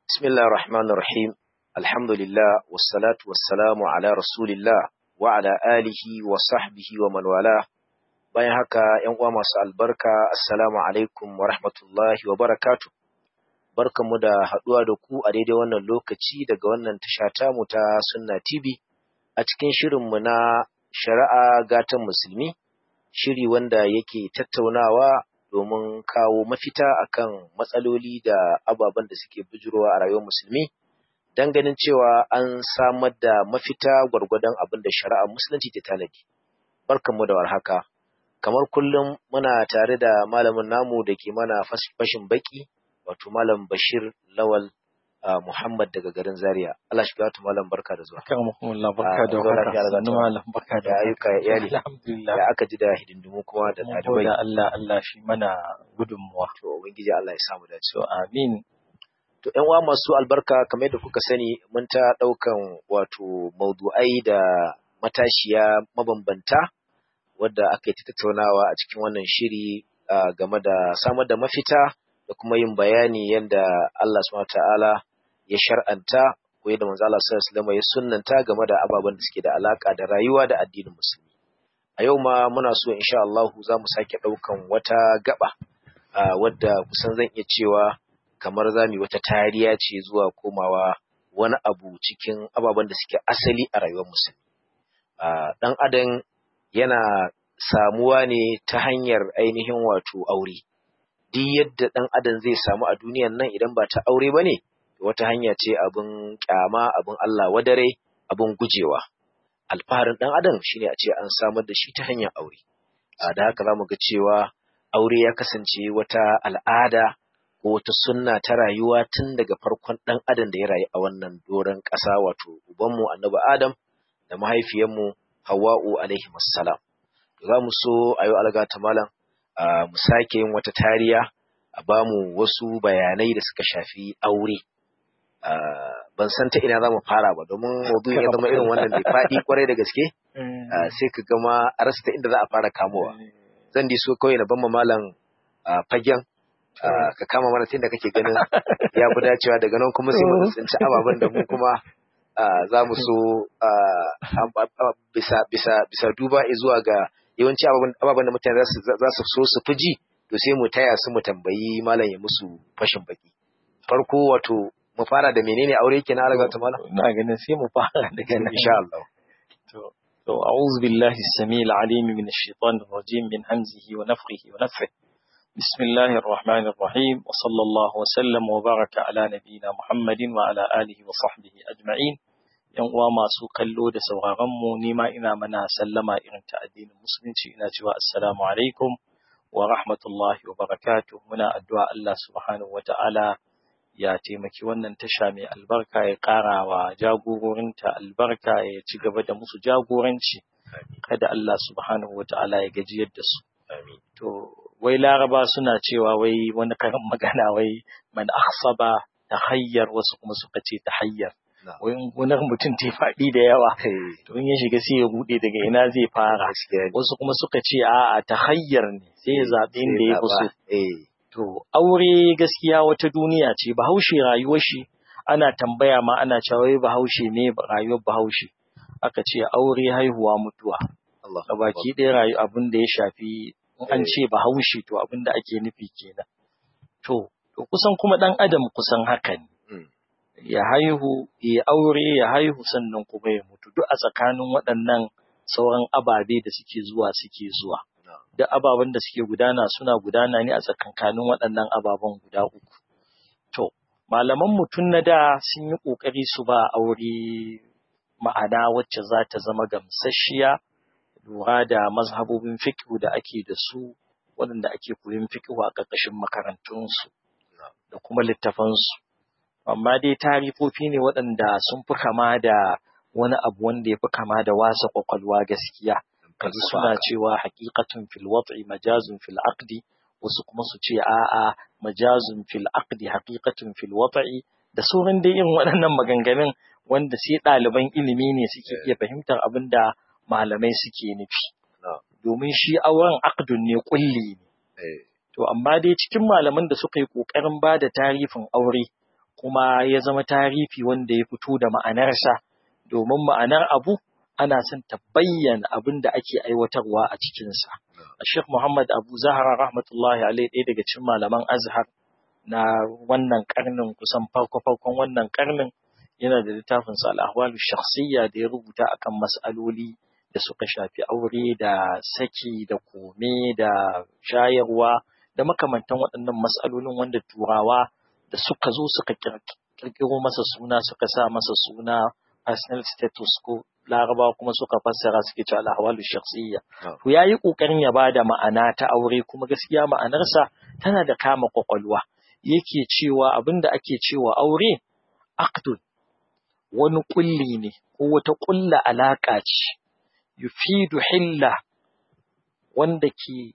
بسم الله الرحمن الرحيم الحمد لله والصلاة والسلام على رسول الله وعلى آله وصحبه ومن والاه bayan haka ‘yan uwa masu albarka assalamu alaikum wa rahmatullahi wa barakatu barkanmu da haɗuwa da ku a daidai wannan lokaci daga wannan tasha tamu ta sunna tv a cikin shirinmu na shari'a gatan musulmi shiri wanda yake tattaunawa domin kawo mafita akan matsaloli da ababen da suke bujurowa a rayuwar musulmi don ganin cewa an samar da mafita gwargwadon abin da shari'a musulunci ta tanadi barkanmu da warhaka kamar kullum muna tare da malamin namu da ke mana fashin baki wato malam bashir lawal muhammad daga garin zaria allah shi gatu malam barka da zuwa Alhamdulillah barka da warhaka sannu malam barka da da ayyuka iyali Alhamdulillah da aka ji da hidindimu kuma da mun ɗalibai gode Allah Allah shi mana gudunmuwa to ubangiji allah ya samu dace to amin To ‘yan uwa masu albarka kamar yadda kuka sani mun ta ɗaukan wato maudu'ai da matashiya mabambanta wadda aka yi ta tattaunawa a cikin wannan shiri ah, game da samar da mafita da kuma yin bayani yadda Allah subhanahu ta'ala ya shar'anta ko yadda manzo Allah sallallahu alaihi wasallam ya sunnanta game da ababen da suke da alaka da rayuwa da addinin musulmi. A yau ma muna so insha Allah za mu sake ɗaukan wata gaba ah, wadda kusan zan iya cewa kamar za mu yi wata tariya ce zuwa komawa wani abu cikin ababen da suke asali a rayuwar musulmi. Ah, Ɗan adam yana samuwa ne ta hanyar ainihin wato aure. Duk yadda ɗan adam zai samu a duniyan nan idan ba ta aure ba ne, wata hanya ce abin ƙyama, abin Allah wadare, abin gujewa. Alfaharin ɗan adam shine a ce an samar da shi ta hanyar aure. Ah, Da haka za mu ga cewa aure ya kasance wata al'ada ko wata sunna ta rayuwa tun daga farkon ɗan adam da ya rayu a wannan doron ƙasa wato ubanmu annabi adam da mahaifiyarmu hawa'u alaihi salam za mu so a yi alga ta malam a mu sake yin wata tariya a ba mu wasu bayanai da suka shafi aure Ah, ban san ta ina za mu fara ba domin maudu'in ya zama irin wannan da faɗi kwarai da gaske Ah, sai ka gama a rasa ta inda za a fara kamowa zan di so kawai na ban ma malam ah, fagen ah, ka kama mana tun da kake ganin ya fi dacewa daga nan kuma sai mu tsinci ababen da mu kuma ah, za mu so ah, am- am- am- bisa bisa bisa duba zuwa ga yawanci ababen ababen da mutane za su za su so su fi ji to sai mu taya su mu tambayi malam ya musu fashin baki farko wato mu fara da menene aure kenan alaga ta malam ina ganin sai mu fara daga nan insha Allah to to a'udhu billahi as-sami'il 'alim min ash-shaytanir rajim min hamzihi wa nafthihi wa nafthihi bismillahir rahmanir rahim wa sallallahu wa sallam wa baraka ala nabiyyina muhammadin wa ala alihi wa sahbihi ajma'in yan uwa masu kallo da sauraron mu nima ina mana sallama irin ta addinin musulunci ina cewa assalamu alaikum wa rahmatullahi wa barakatuh muna addu'a Allah subhanahu wa ta'ala ya taimaki wannan tasha mai albarka ya ƙara wa jagororinta albarka ya ci gaba da musu jagoranci kada Allah subhanahu wa ta'ala ya gajiyar da su amin to wai laraba suna cewa wai wani karin magana wai man akhsaba tahayyar wasu kuma suka ce tahayyar Na'am. wai in gonar mutum ta faɗi da yawa Hey, to in ya shiga sai ya bude daga ina zai fara gaskiya ne. wasu kuma suka ce a'a tahayyar ne sai ya zaɓi inda ya fi so Eh, To, aure gaskiya wata duniya ce, bahaushe rayuwar shi, ana tambaya ma ana cewa wai bahaushe ne rayuwar bahaushe. Aka ce aure haihuwa mutuwa. Allah. A baki ɗaya rayu abin da ya shafi in an ce bahaushe to abin da ake nufi kenan. To, to kusan kuma ɗan adam kusan haka ne. Mm. Ya haihu, ya aure, ya haihu sannan kuma ya mutu. Duk a tsakanin waɗannan sauran ababe da suke zuwa suke zuwa. Na'am. da ababen da suke gudana suna gudana ne a tsakankanin waɗannan ababen guda uku. To, malaman mutum na da sun yi ƙoƙari su ba aure ma'ana wacce za ta zama gamsasshiya lura da mazhabobin fiƙihu da ake da su waɗanda ake koyon fiƙihu a ƙarƙashin makarantunsu da kuma littafansu. Amma dai tarifofi ne waɗanda sun fi kama da wani abu wanda ya fi kama da wasa ƙwaƙwalwa gaskiya. kaji suna cewa haqiqatun fil wat'i majazun fil aqdi wasu kuma su ce a'a majazun fil aqdi haqiqatun fil wat'i da sauran dai irin waɗannan maganganun wanda sai ɗaliban ilimi ne suke iya fahimtar abin da malamai suke nufi Na'am. domin shi auren aqdun ne kulli ne Eh, to amma dai cikin malaman da suka yi ƙoƙarin ba da tarifin aure kuma ya zama tarifi wanda ya fito da ma'anarsa domin ma'anar abu ana son ta bayyana abin da ake aiwatarwa a cikinsa. Sheikh Muhammad Abu Zahra rahmatullahi alaihi ɗaya daga cikin malaman Azhar na wannan karnin kusan farko-farkon wannan karnin yana da littafin sa al-ahwalu shakhsiyya da ya rubuta akan mas'aloli da suka shafi aure da saki da kome da shayarwa da makamantan waɗannan mas'alolin wanda turawa da suka zo suka kirkiro masa suna suka sa masa suna personal status ko laraba kuma suka fassara suke cewa al-ahwalu shakhsiyya to yayi kokarin ya bada ma'ana ta aure kuma gaskiya ma'anarsa tana da kama kwakwalwa yake cewa abinda ake cewa aure aqdun wani kulli ne ko wata kulla alaka ce yufidu hilla wanda ke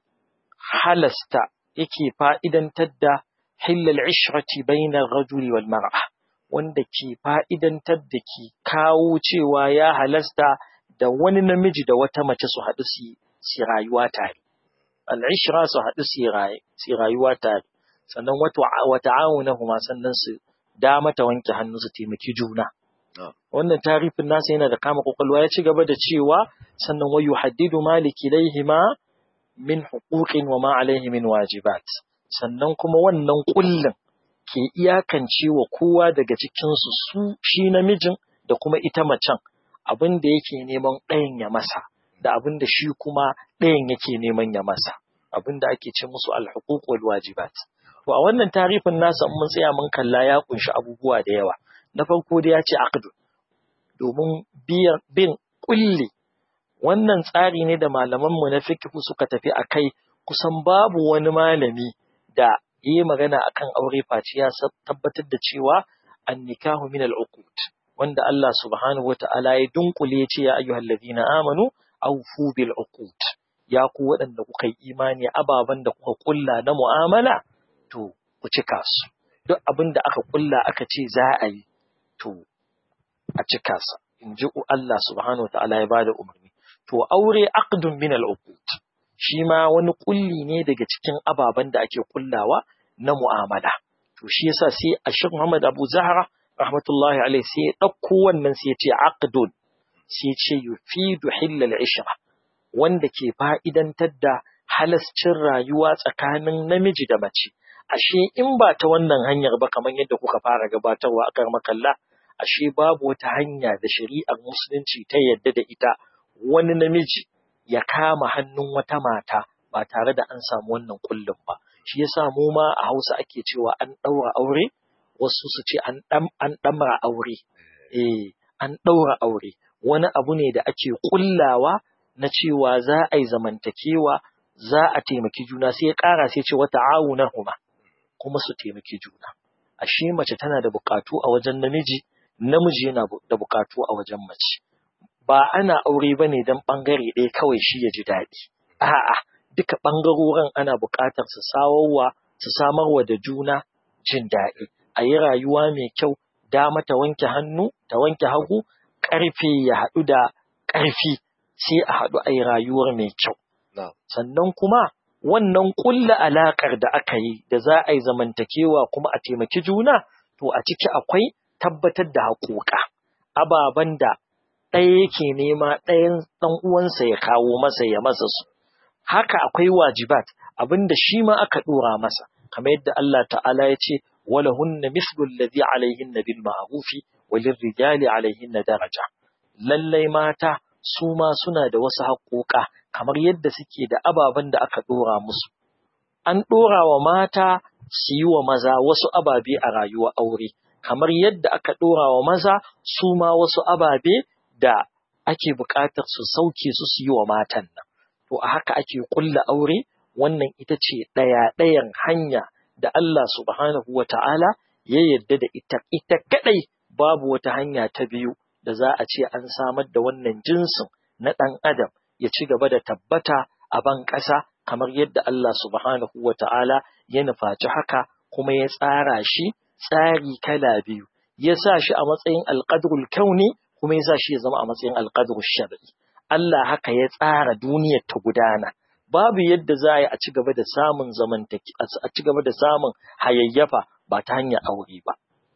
halasta yake fa'idantar da hillal ishrati bainar rajuli wal mar'a wanda ke fa'idantar da ke kawo cewa ya halasta da wani namiji da wata mace su haɗu su rayuwa tare. Al'ishira su haɗu su rayuwa tare, sannan wata auna kuma sannan su dama ta wanke hannu su taimaki juna. Wannan tarifin nasa yana da kama kwakwalwa ya ci gaba da cewa sannan wayu haddidu maliki laihima min huquqin wa ma alaihi min wajibat. Sannan kuma wannan kullum ke iyakance wa kowa daga cikinsu su shi namijin da kuma ita macen abin da yake neman ɗayan ya masa da abin da shi kuma ɗayan yake neman ya masa abin da ake ce musu alhuquq wal wajibat to a wannan tarifin nasa mun tsaya mun kalla ya kunshi abubuwa da yawa na farko da ya ce aqdu domin biyar bin kulli wannan tsari ne da malaman mu na fiqh suka tafi akai kusan babu wani malami da yi magana akan aure face ya tabbatar da cewa an nikahu min al-uqud wanda Allah subhanahu wata'ala ya dunkule ya ce ya ayyuhal ladina amanu awfu bil uqud ya ku waɗanda kuka yi imani ababan da kuka kulla na mu'amala to ku cika su duk abin da aka kulla aka ce za a yi to a cika sa in ji Allah subhanahu wata'ala ya bada umarni to aure aqdun min al-uqud shi ma wani kulli ne daga cikin ababen da ake kullawa na mu'amala. To shi yasa sai Ashir Muhammad Abu Zahra rahmatullahi alaihi sai ya ɗauko wannan sai ya ce aqdun sai ya ce yufidu hillal ishra wanda ke fa'idantar da halascin rayuwa tsakanin namiji da mace. Ashe in ba ta wannan hanyar ba kamar yadda kuka fara gabatarwa a karmakalla, ashe babu wata hanya da shari'ar musulunci ta yadda da ita wani namiji ya kama hannun wata mata ba tare da an samu wannan kullum ba. Shi yasa mu ma a Hausa ake cewa an ɗaura aure, wasu su ce an ɗamra aure. Eh, an ɗaura aure. Wani abu ne da ake kullawa na cewa za a yi zamantakewa, za a taimaki juna sai ya ƙara sai ce wata na huma kuma su taimaki juna. Ashe mace tana da buƙatu a wajen namiji, namiji yana da buƙatu a wajen mace. Ba ana aure ba ne don ɓangare ɗaya kawai shi ya ji daɗi. A'a, duka ɓangarorin ana buƙatar su sawarwa, su samarwa da juna jin daɗi. A yi rayuwa mai kyau, dama ta wanke hannu, ta wanke hagu, ƙarfe ya haɗu da ƙarfi, sai a haɗu a yi rayuwar mai kyau. Sannan kuma wannan ƙulla alaƙar da aka yi da za a yi zamantakewa kuma a taimaki juna, to a ciki akwai tabbatar da haƙoƙa, ababen da ɗaya yake nema ɗayan ɗan uwansa ya kawo masa ya masa su. Haka akwai wajibat, abin da shi ma aka ɗora masa, kamar yadda Allah ta'ala ya ce, wala hunna mislu alladhi alaihinna bil ma'rufi wa lirrijali alaihinna daraja. Lallai mata su ma suna da wasu haƙoƙa kamar yadda suke da ababen da aka ɗora musu. An ɗora wa mata su yi wa maza wasu ababe a rayuwar aure, kamar yadda aka ɗora wa maza su ma wasu ababe da ake buƙatar su sauke su su yi wa matan nan. To a haka ake ƙulla aure, wannan ita ce ɗaya ɗayan hanya da Allah subhanahu wa ta'ala ya yarda da ita, ita kaɗai babu wata hanya ta biyu da za a ce an samar da wannan jinsin na ɗan adam ya ci gaba da tabbata a ban ƙasa kamar yadda Allah subhanahu wa ta'ala ya nufaci haka kuma ya tsara shi tsari kala biyu, ya sa shi a matsayin alƙadrul kauni kuma ya sa shi ya zama a matsayin alƙadrul shar'i. Allah haka ya tsara duniyar ta gudana. Babu yadda za a yi a ci gaba da samun zamantaki, a ci gaba da samun hayayyafa ba ta hanyar aure ba.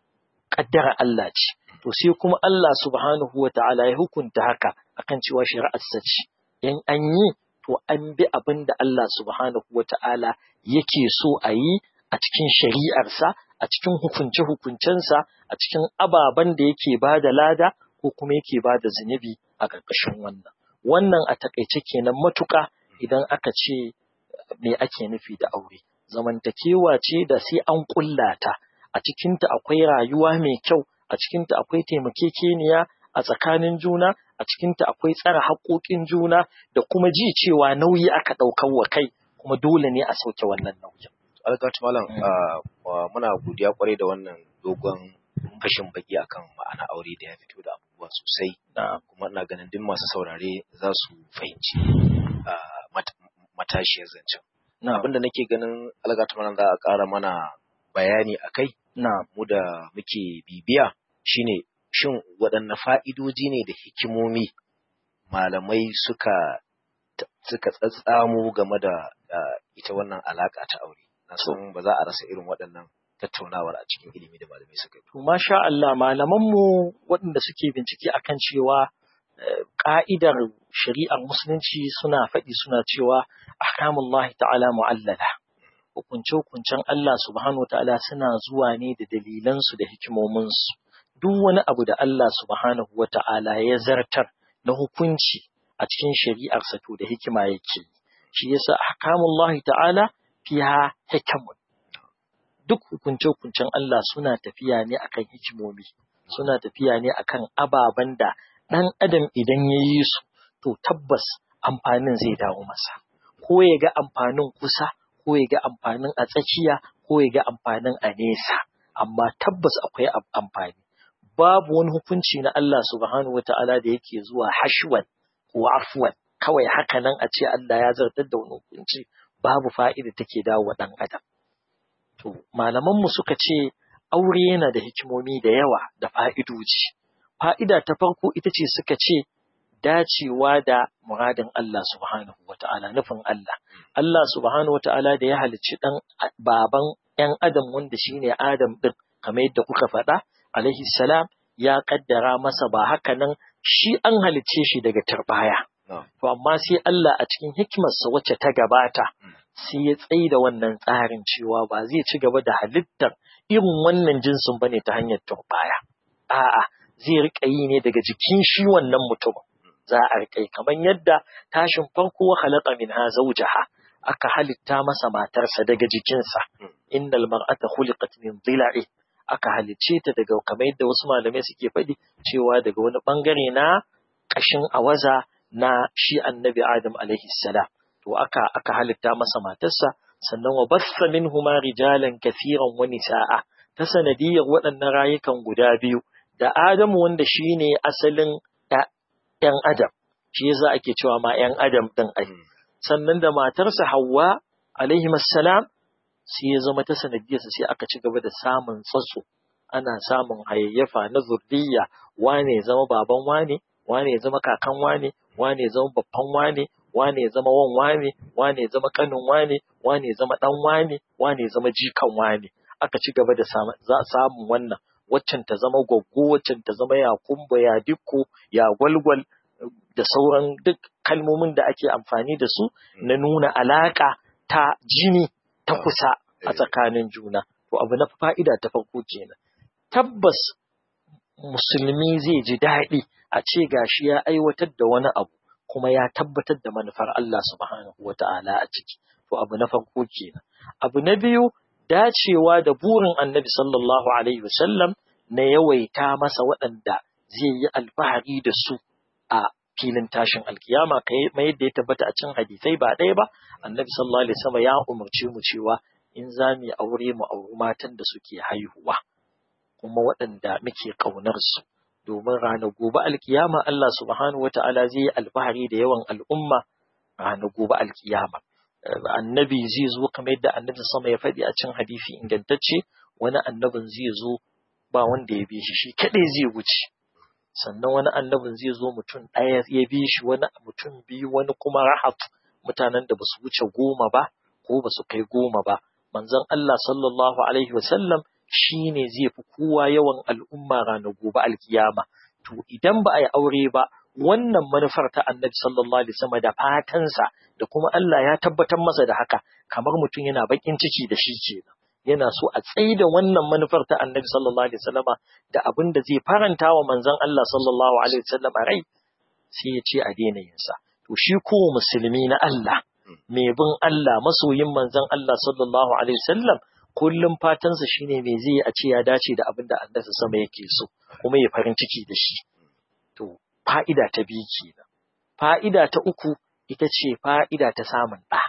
kaddara Allah ce to sai kuma Allah subhanahu wata'ala ya hukunta haka akan cewa shari'ar sa ce in an yi to an bi abin da Allah subhanahu wata'ala yake so a yi a cikin shari'arsa a cikin hukunce-hukuncensa a cikin ababen da yake ba da lada ko kuma yake ba da zunubi a ƙarƙashin wannan wannan a takaice kenan matuƙa idan aka ce me ake nufi da aure zamantakewa ce da sai an ƙulla ta a cikinta akwai rayuwa mai kyau a cikinta akwai taimakekeniya a tsakanin juna a cikinta akwai tsara haƙoƙin juna da kuma ji cewa nauyi aka ɗaukar wa kai kuma dole ne a sauke wannan nauyin. Algatu Malam muna godiya kwarai da wannan dogon fashin baki akan ma'ana aure da ya fito da abubuwa sosai kuma ina ganin duk masu saurare za su fahimci matashiyar zancen. Abinda nake ganin algatu Malam za a ƙara mana bayani a kai mu da muke bibiya shine shin waɗanne fa'idoji ne da hikimomi malamai suka suka tsatsamo game da ita wannan alaƙa ta aure na san ba za a rasa irin waɗannan tattaunawar a cikin ilimi da malamai suka yi. To masha Allah malamanmu waɗanda suke bincike akan cewa ƙa'idar shari'ar musulunci suna faɗi suna cewa ahkamullahi ta'ala mu'allala hukunce-hukuncen Allah subhanahu ta'ala suna zuwa ne da dalilansu da hikimominsu duk wani abu da Allah subhanahu wa ta'ala ya zartar na hukunci a cikin shari'arsa to da hikima yake shi yasa ahkamullahi ta'ala fiha hikamun duk hukunce-hukuncen Allah suna tafiya ne akan hikimomi suna tafiya ne akan ababen da ɗan adam idan ya yi su to tabbas amfanin zai dawo masa ko ya ga amfanin kusa ko ya ga amfanin a tsakiya ko ya ga amfanin a nesa amma tabbas akwai amfani babu wani hukunci na Allah subhanahu wa ta'ala da yake zuwa hashwan ko afwan kawai haka nan a ce Allah ya zartar da wani hukunci babu fa'ida take dawo wa ɗan adam to malamanmu suka ce aure yana da hikimomi da yawa da fa'idoji fa'ida ta farko ita ce suka ce dacewa da muradin Allah subhanahu wa ta'ala nufin Allah Allah subhanahu wa ta'ala da ya halicci ɗan baban ‘yan adam wanda shi ne Adam ɗin kamar yadda kuka faɗa alaihi salam ya ƙaddara masa ba haka nan shi an halicce shi daga turbaya to amma sai Allah a cikin hikimarsa wacce ta gabata sai ya tsaye da wannan tsarin cewa ba zai ci gaba da halittar irin wannan jinsin bane ta hanyar turbaya a'a zai riƙa yi ne daga jikin shi wannan mutumin za a riƙa kamar yadda tashin farko wa khalaqa minha zawjaha aka halitta masa matarsa daga jikinsa innal mar'ata khuliqat min dhila'i aka halicce ta daga kamar yadda wasu malamai suke faɗi cewa daga wani bangare na ƙashin awaza na shi annabi Adam alaihi salam to aka aka halitta masa matarsa sannan wa bassa minhuma rijalan kathiran wa nisaa ta sanadiyar waɗannan rayukan guda biyu da Adamu wanda shine asalin ‘yan Adam, shi yasa ake cewa ma ‘yan Adam ɗin ai. Sannan da matarsa Hawwa, alaihi salam sai ya zama ta sanadiyarsa sai aka ci gaba da samun tsatso, ana samun hayayyafa na zurriya, wane ya zama baban wane, wane ya zama kakan wane, wane ya zama babban wane, wane ya zama wan wane, wane ya zama kanin wane, wane ya zama ɗan wane, wane ya zama jikan wane. Aka ci gaba da samun wannan. waccan ta zama gwaggo, waccan ta zama ya kumba, ya dikko, ya gwalgwal da sauran duk kalmomin da ake amfani da su na nuna alaƙa ta jini ta kusa a tsakanin juna. To abu na fa'ida ta farko kenan. Tabbas musulmi zai ji daɗi a ce gashi ya aiwatar da wani abu kuma ya tabbatar da manufar Allah subhanahu wa ta'ala a ciki. To abu na farko kenan. Abu na biyu dacewa da burin annabi sallallahu Alaihi wasallam na yawaita masa waɗanda zai yi alfahari da su a filin tashin alkiyama mai yadda ya tabbata a cin hadisai ba ɗaya ba annabi sallallahu alaihi wasallam ya umarce mu cewa in za mu aure mu auri matan da suke haihuwa kuma waɗanda muke ƙaunar su domin ranar gobe alkiyama Allah subhanahu wata'ala zai yi alfahari da yawan al'umma ranar gobe alkiyama annabi zai zo kamar yadda annabi sama ya faɗi a cin hadisi ingantacce wani annabin zai zo ba wanda ya bi shi shi kaɗai zai wuce sannan wani annabin zai zo mutum ɗaya ya bi shi wani mutum biyu wani kuma rahat mutanen da basu wuce goma ba ko basu kai goma ba manzon Allah sallallahu alaihi wasallam shi ne zai fi kowa yawan al'umma ranar gobe alkiyama. To idan ba a yi aure ba, wannan manufar ta annabi sallallahu alaihi wasallam da fatansa da kuma Allah ya tabbatar masa da haka kamar mutum yana bakin ciki da shi kenan. Yana so a tsaida wannan manufar ta annabi sallallahu alaihi wasallam da abin da zai faranta wa manzon Allah sallallahu alaihi wasallam rai sai ya ce a daina yin sa. To shi ko musulmi na Allah mai bin Allah masoyin manzon Allah sallallahu alaihi wasallam kullum fatansa shine me zai a ce ya dace da abin da Allah sama yake so kuma ya farin ciki da shi to fa'ida ta biyu kenan fa'ida ta uku ita ce fa'ida ta samun ɗa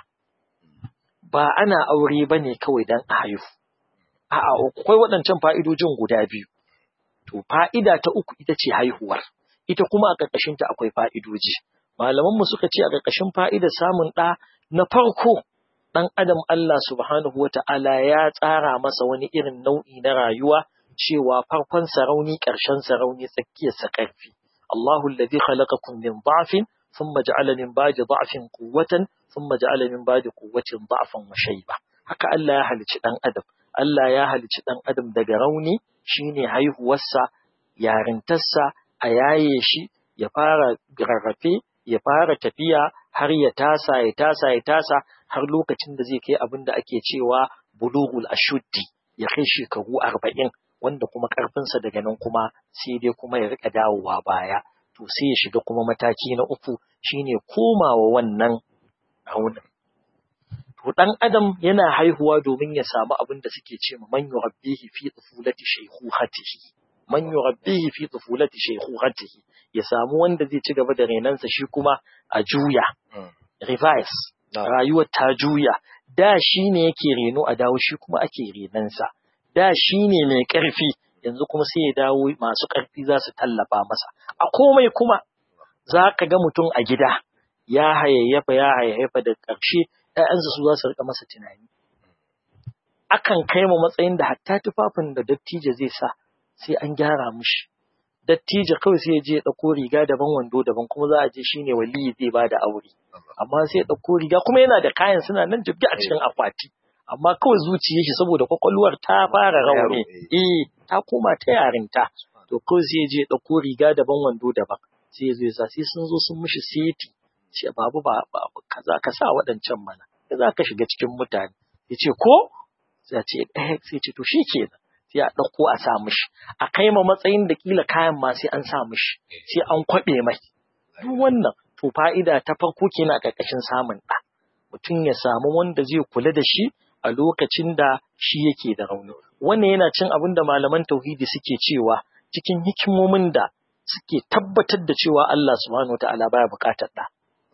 ba ana aure bane kawai dan a haihu a'a akwai waɗancan fa'idojin guda biyu to fa'ida ta uku ita ce haihuwar ita kuma a ƙarƙashinta akwai fa'idoji malamanmu suka ce a ƙarƙashin fa'idar samun ɗa na farko ɗan adam Allah subhanahu wa ta'ala ya tsara masa wani irin nau'i na rayuwa cewa farkon sarauni ƙarshen sarauni tsakiyarsa ƙarfi. Allahu alladhi khalaqakum min dha'fin thumma ja'ala min ba'di dha'fin quwwatan thumma ja'ala min ba'di quwwatin dha'fan wa shayba. Haka Allah ya halicci ɗan adam. Allah ya halicci ɗan adam daga rauni shine haihuwarsa, yarintarsa, a yaye shi, ya fara rarrafe, ya fara tafiya har ya tasa ya tasa ya tasa har lokacin da zai kai abin da ake cewa bulughul ashuddi ya kai shekaru arba'in wanda kuma ƙarfinsa daga nan kuma sai dai kuma ya rika dawowa baya to sai ya shiga kuma mataki na uku shine komawa wannan raunin to dan adam yana haihuwa domin ya samu abin da suke ce man yurabbihi fi tufulati shaykhuhatihi man yurabbihi fi tufulati shaykhuhatihi ya samu wanda zai ci gaba da renansa shi kuma a juya reverse rayuwar ta juya da shi ne yake reno a dawo shi kuma ake renansa da shi ne mai ƙarfi yanzu kuma sai ya dawo masu ƙarfi za su tallafa masa a komai kuma za ka ga mutum a gida ya hayayyafa ya hayayyafa da ƙarshe ‘ya'yansa su za su rika masa tunani akan kai mu matsayin da hatta tufafin da dattijo zai sa sai an gyara mushi dattijo kawai sai ya je ya ɗauko riga daban wando daban kuma za a je shine waliyi zai ba da aure amma sai ya ɗauko riga kuma yana da kayan suna nan jibgi a cikin akwati amma kawai zuciyar shi saboda kwakwalwar ta fara rauni eh ta koma ta yarinta to kawai sai ya je ya ɗauko riga daban wando daban sai ya zo ya sa sai sun zo sun mishi seti ce babu ba kaza ka sa waɗancan mana za ka shiga cikin mutane ya ce ko sai ce eh sai ce to shikenan sai a ɗauko a sa mishi a kai ma matsayin da kila kayan ma sai an sa mishi sai an kwaɓe mai duk wannan to fa'ida ta farko kenan a ƙarƙashin samun ɗa mutum ya samu wanda zai kula da shi a lokacin da shi yake da rauni wannan yana cin abin da malaman tauhidi suke cewa cikin hikimomin da suke tabbatar da cewa Allah subhanahu wataala baya buƙatar ɗa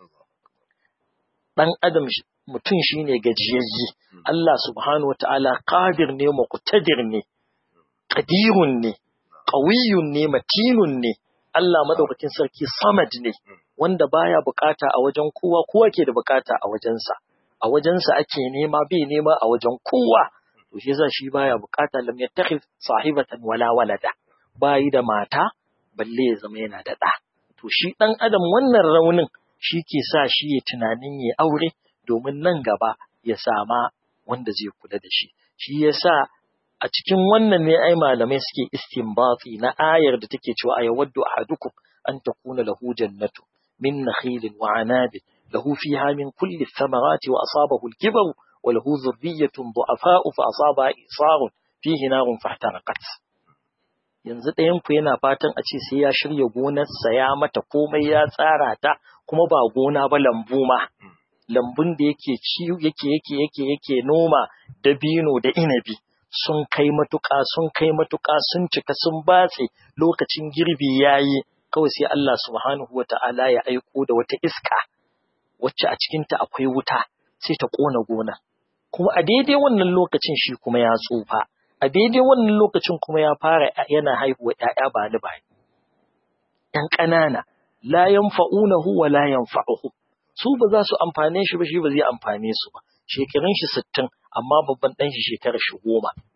ɗan adam mutum shine gajiyayye Allah subhanahu wataala qadir ne muqtadir ne qadirun ne qawiyun ne matinun ne Allah madaukakin sarki samad ne wanda baya bukata a wajen kowa kowa ke da bukata a wajensa a wajensa ake nema bai nema a wajen kowa to shi yasa shi baya bukata lam yattakhidh sahibatan wala walada bayi da mata balle ya zama yana da ɗa to shi ɗan adam wannan raunin shi ke sa shi ya tunanin ya aure domin nan gaba ya sama wanda zai kula da shi shi yasa a cikin wannan ne ai malamai suke istinbati na ayar da take cewa ayawaddu ahadukum an takuna lahu jannatu min nakhilin wa anabin lahu fiha min kulli thamarati wa asabahu al-kibaru wa lahu dhurriyyatun du'afa'u fa asaba isarun fihi narun fahtaraqat yanzu ɗayan ku yana fatan a ce sai ya shirya gonarsa ya mata komai ya tsara ta kuma ba gona ba lambu ma lambun da yake ci yake yake yake yake noma dabino da inabi sun kai matuƙa sun kai matuƙa sun cika sun batse lokacin girbi yayi kawai sai Allah subhanahu wata'ala ya aiko da wata iska wacce a cikinta akwai wuta sai ta ƙona gona kuma a daidai wannan lokacin shi kuma ya tsufa a daidai wannan lokacin kuma ya fara yana haihuwa ‘ya'ya ba ni ba ‘yan ƙanana la yanfa'unahu wa la yanfa'uhu su ba za su amfane shi ba shi ba zai amfane su ba shekarun shi sittin amma babban ɗan shi shekarar shi goma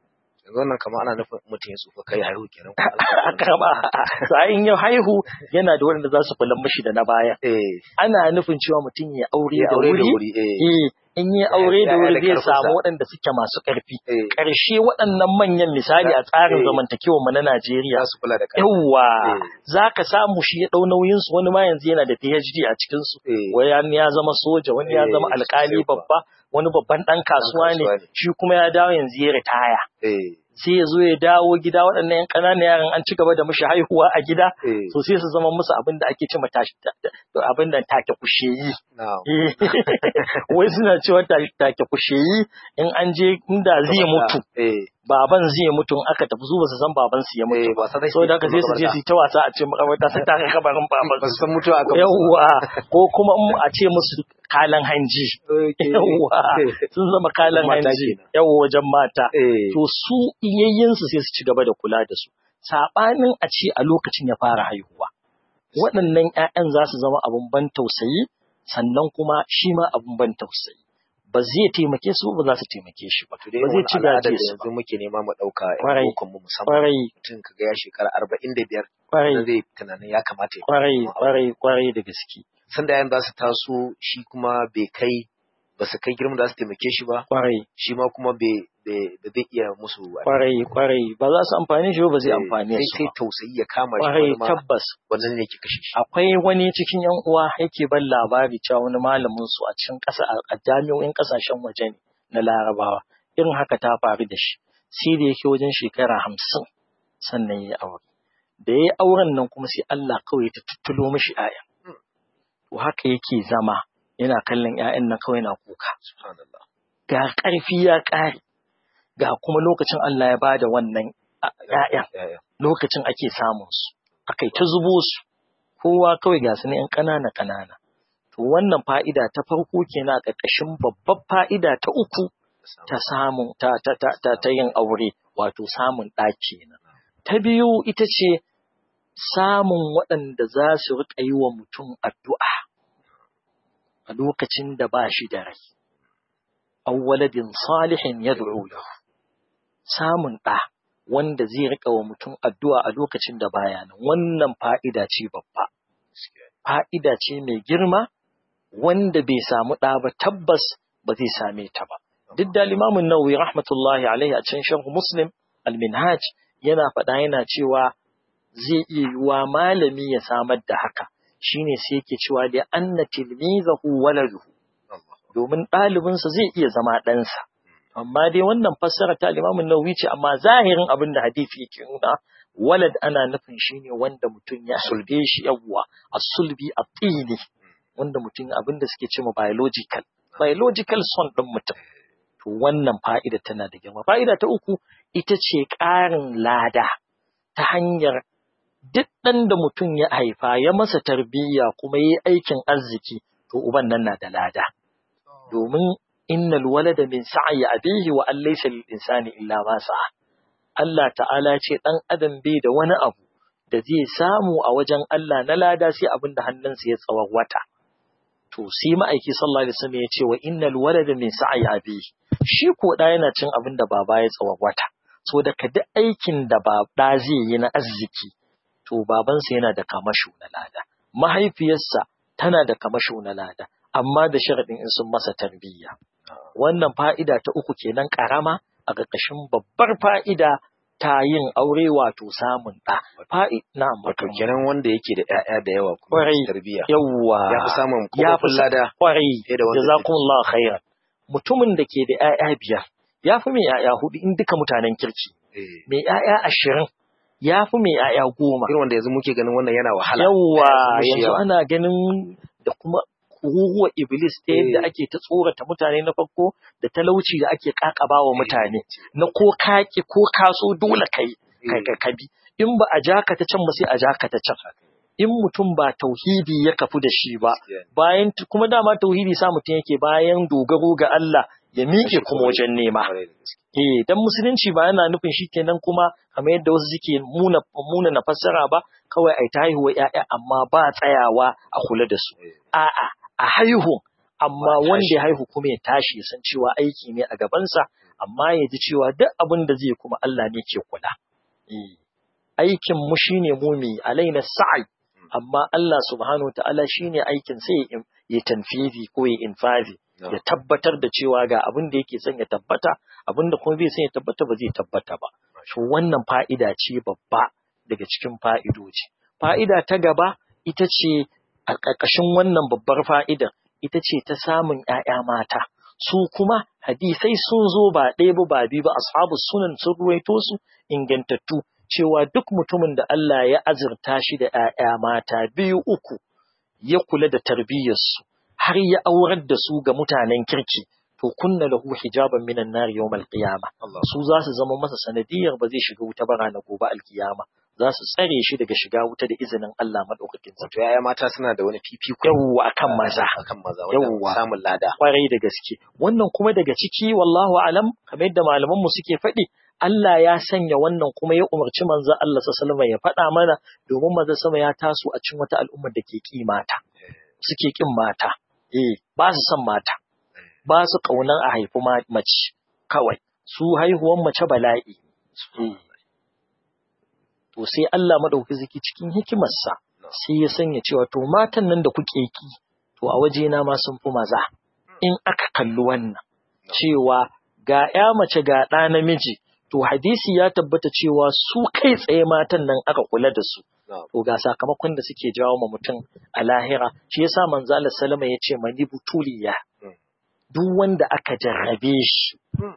yanzu wannan kamar ana nufin mutum ya tsufa kai haihu kenan karba in ya haihu yana da wanda za su kula mashi da na baya eh ana nufin cewa mutum ya aure ya da aure da wuri wuri eh eh in yi aure da ya- ya wuri da zai ƙarfinsa. samu waɗanda suke masu ƙarfi eh ƙarshe waɗannan manyan misali a tsarin Eh. zamantakewar mu na Najeriya za su kula da kai yawwa Eh. za ka samu shi ya ɗau nauyinsu wani ma yanzu yana da PhD a cikinsu eh wani ya zama soja wani ya Eh, zama alkali sosai kuwa. babba wani babban ɗan kasuwa ne kasuwa ne. shi kuma ya dawo yanzu ya ritaya eh sai ya zo ya dawo gida waɗannan 'yan ƙananan yaran an ci gaba da mishi haihuwa a gida eh to sai su zama musu abin da ake cewa tashi abin da take kusheyi na'am wai suna cewa ta- take kusheyi in an je inda zai mutu eh baban zai mutu in aka tafi su ba su san baban su ya mutu eh ba sa so da haka sai su je su yi ta wasa a ce makabarta sai ta kai kabarin baban ba su san mutuwa aka yawwa ko kuma in a ce musu kalan hanji yawwa sun zama kalan Mata hanji kenan. yawwa wajen mata eh to su iyayensu sai su ci gaba da kula da su saɓanin a ce a lokacin ya fara haihuwa waɗannan 'ya'yan za su zama abin ban tausayi sannan kuma shi ma abin ban tausayi ba zai taimake su ba za su taimake shi ba to dai ba zai wani ci al'adar gaje da su ba yanzu muke nema mu dauka Kwarai. ɗan mu musamman kwarai mutum kaga ya shekara arba'in da biyar kwarai da zai tunanin ya kamata ya kwarai kwarai kwarai da gaske sanda yayin za su taso shi kuma bai kai ba su kai girman da za su taimake shi ba kwarai shi ma kuma bai bai- ba zai iya musu kwarai kwarai ba za su amfani shi ba ba zai amfane sai su sai ba tausayi ya kama shi kwarai wani ma tabbas wannan ne ke kashe shi akwai wani cikin yan uwa yake ban labari cewa wani malamin su a cikin ƙasa a jami'o'in ƙasashen waje ne na larabawa irin haka ta faru da shi sai da yake wajen shekara hamsin sannan ya yi aure da ya yi auren nan kuma sai Allah kawai ta tuttulo mishi 'ya'ya to haka yake zama yana kallon 'ya'yan nan kawai na kuka subhanallah ga ƙarfi ya ƙare ga kuma lokacin Allah ya bada wannan a- 'ya'yan ya ya lokacin ake samun su aka yi ta zubo su kowa kawai ga su ne ‘yan ƙanana ƙanana to wannan fa'ida ta farko kenan a ƙarƙashin babbar fa'ida ta uku ta samun ta ta ta ta, ta yin aure wato samun ɗa kenan ta biyu ita ce samun waɗanda za su riƙa yi wa mutum addu'a a lokacin da ba shi da rai awwaladin salihin yad'u lahu samun ɗa wanda zai riƙa wa mutum addu'a a lokacin da baya nan wannan fa'ida ce babba fa'ida ce mai girma wanda bai samu ɗa ba tabbas ba zai same ta ba duk da limamin nawawi rahmatullahi alaihi a cikin sharh muslim al-minhaj yana faɗa yana cewa zai iya yiwa malami ya samar da haka shine sai yake cewa da anna tilmizahu waladuhu domin ɗalibinsa zai iya zama ɗansa amma dai wannan fassara ta limamin nawawi ce amma zahirin abin da hadisi yake nuna walad ana nufin shine wanda mutum ya sulbe shi yawwa as-sulbi at-tini wanda mutum abin da suke cewa biological biological son ɗin mutum to wannan fa'ida tana da girma fa'ida ta uku ita ce ƙarin lada ta hanyar duk ɗan da mutum ya haifa ya masa tarbiyya kuma yi aikin arziki to uban nan na da lada domin innal walada min sa'yi abihi wa an laysa lil insani illa ma sa'a Allah ta'ala ce dan adam bai da wani abu da zai samu a wajen Allah na lada sai abin da hannunsa ya tsawon wata to sai ma'aiki sallallahu alaihi wasallam ya ce wa innal walada min sa'yi abihi shi ko da yana cin abin da baba ya tsawon wata so da ka duk aikin da baba zai yi na arziki to babansa yana da kamasho na lada mahaifiyarsa tana da kamasho na lada amma da sharadin in sun masa tarbiyya wannan fa'ida ta uku kenan karama a ƙarƙashin babbar fa'ida ta yin aure wato samun ɗa. Fa'i na wato kenan wanda yake da ƴaƴa da yawa kuma Kwarai. tarbiyya yawwa ya fi samun ya fi kofofin lada kwarai fiye da wanda jazakumullahu khairan mutumin da ke da ƴaƴa biyar ya fi mai ƴaƴa hudu in duka mutanen kirki eh, mai ƴaƴa ashirin ya fi mai ƴaƴa goma irin wanda yanzu muke ganin wannan yana wahala yawwa Ya fi yanzu yawa. ana ganin da kuma kururuwa iblis ta yadda Eh. ake ta tsorata mutane na farko da talauci da ake kakaba wa mutane na ko kaki ko kaso dole kai kai kai kabi in ba a jaka ta can ba sai a jaka ta can in mutum ba tauhidi ya kafu da shi ba Gaskiya ne. bayan kuma dama tauhidi sa mutum yake bayan dogaro ga Allah ya miƙe Shi kuma wajen nema Kwarai da gaske. Eh, dan musulunci ba yana nufin shi kenan kuma kamar yadda wasu suke muna muna na fassara ba kawai ai ta haihuwa ƴaƴa amma ba tsayawa a kula da su. Eh, A'a, a haihu amma Ba wanda tashi. ya haihu kuma ya tashi ya san cewa aiki ne a gabansa amma ya ji cewa duk abin da zai kuma Allah ne ke kula aikin mu shine mu mai alaina sa'i amma Allah subhanahu wa ta'ala shine aikin sai ya tanfizi ko ya infazi ya tabbatar da cewa ga abin da yake son ya tabbata abin da kuma bai son ya tabbata ba zai tabbata ba to wannan fa'ida ce babba daga cikin fa'idoji fa'ida ta gaba ita ce a ƙarƙashin wannan babbar fa'ida ita ce ta samun ‘ya'ya mata su kuma hadisai sun zo ba ɗaya ba ba biyu ba ashabu sunan sun ruwaito su ingantattu cewa duk mutumin da Allah ya azurta shi da ‘ya'ya mata biyu uku ya kula da tarbiyyarsu har ya aurar da su ga mutanen kirki to kunna lahu hijaban minan nar yawmal qiyama su za su zama masa sanadiyar ba zai shiga wuta ba ranar gobe alkiyama za su tsare shi daga shiga wuta da izinin Allah madaukakin sa to yaya mata suna da wani fifiko yawwa akan maza akan maza yawwa samun lada kwarai da gaske wannan kuma daga ciki wallahu alam kamar yadda malaman mu suke faɗi Allah ya sanya wannan kuma ya umarci manzo Allah sallallahu alaihi ya faɗa mana domin manzo sama ya taso a cikin wata al'ummar da ke ki mata suke kin mata eh ba su son mata ba su kaunan a haifi mace kawai su haihuwan mace bala'i to sai Allah madauki zaki cikin hikimarsa sai ya sanya cewa to matan nan da kuke ki to a waje na ma sun fi maza in aka kalli wannan cewa ga ya mace ga ɗa namiji to hadisi ya tabbata cewa su kai tsaye matan nan aka kula da su to ga sakamakon da suke jawo ma mutum a lahira shi yasa manzo Allah sallama ya ce mani butuliya duk wanda aka jarrabe shi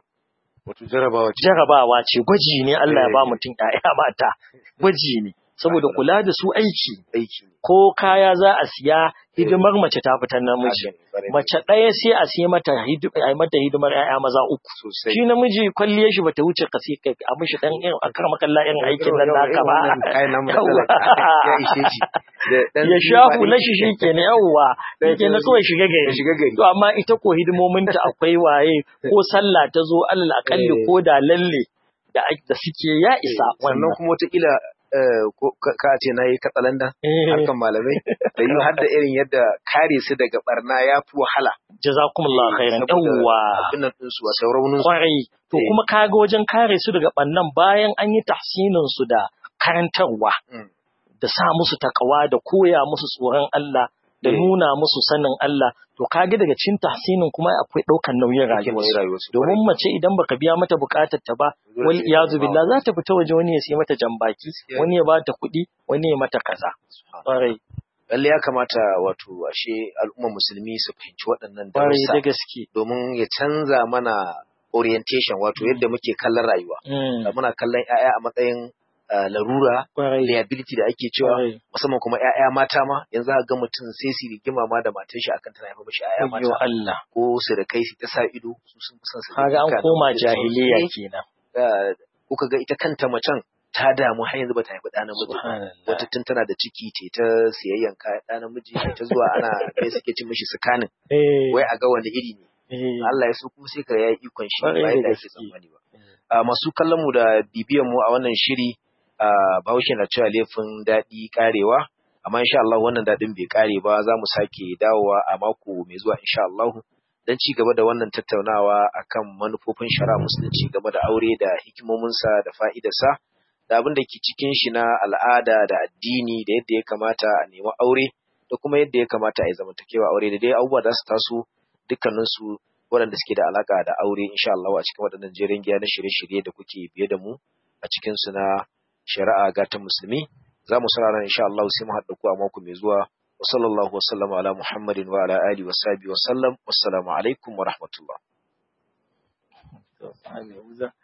wato jarabawa ce jarabawa ce gwaji ne Allah ya ba mutum ƴaƴa mata gwaji ne saboda kula da su aiki aiki ko kaya za a siya hidimar mace ta fitar namiji mace ɗaya sai a siya mata a mata hidimar ƴaƴa maza uku sosai shi namiji kwalliyar shi bata wuce ka sai a mishi dan irin a kar makalla irin aikin nan naka ba kayan namu da Yawwa. talaka ya ishe shi da dan ya sha hula shi shi ke na yawwa shi ke na kawai shiga ya gari shiga gari to amma ita ko hidimominta akwai waye ko sallah ta zo alal akalli Eh. ko da lalle da ake- da suke ya isa sannan wannan kuma wataƙila eh, ko- ka ka ce na yi katsalanda Eh, harkan malamai da yi har da irin yadda kare su daga barna ya fi wahala jazakumullahu khairan saboda yawwa abin nan ɗinsu wato raunin su kwarai to Eh. kuma kaga wajen kare su daga bannan bayan an yi tahsinin su da karantarwa Mm. da sa musu takawa da koya musu tsoron Allah da Eh. nuna musu sanin Allah to kage daga cikin tahsinin kuma akwai ɗaukan nauyin Ake mai rayuwarsu rayuwarsu domin mace idan baka biya mata bukatar ta ba Dole wal sai iyazu ta billah za ta fita waje wani ya sai mata jambaki Gaskiya. wani ya bata kuɗi wani ya mata kaza kwarai lalle ya kamata wato ashe al'ummar musulmi su fahimci waɗannan kwarai da darussa gaske domin ya canza mana orientation wato yadda muke kallon rayuwa Mm, muna kallon 'ya'ya a matsayin uh, larura kwarai liability da ake cewa kwarai musamman kuma 'ya'ya mata ma yanzu aka ga mutum sai su rigima ma da matar shi akan tana haifa mishi 'ya'ya Ayyo mata Allah ko su da kai su ta sa ido su sun fi son su kaga an duka da koma mutum jahiliya sosai. kenan Uh, kuka ga ita kanta macen ta damu har yanzu bata haifi ɗa namiji ba. subhanallah wata tun tana da ciki ce ta siyayyan kayan ɗa namiji ce ta zuwa ana me suke cin mishi sikanin eh wai a ga wani iri ne eh Allah ya so kuma sai ka yayi ikon shi ba Kwarai yadda da ake gaske. tsammani ba a masu kallon mu da bibiyan mu a wannan shiri a Bahaushe na cewa laifin daɗi karewa amma insha Allah wannan daɗin bai kare ba za mu sake dawowa a mako mai zuwa insha Allah dan ci gaba da wannan tattaunawa akan manufofin shari'a musulunci game da aure da hikimominsa da fa'idarsa da abin da ke cikin shi na al'ada da addini da yadda ya kamata a nemi aure da kuma yadda ya kamata a yi zamantakewa aure da dai abubuwa da su taso dukkaninsu waɗanda suke da alaka da aure insha Allah a cikin waɗannan jerin giya na shirye-shirye da kuke biye da mu a cikin su na shari'a gatan musulmi za mu saurara insha Allah sai mu haɗa ku a mako mai zuwa wa sallallahu wa sallama ala muhammadin wa ala alihi wa sahbihi wa sallam wassalamu alaikum wa rahmatullah to,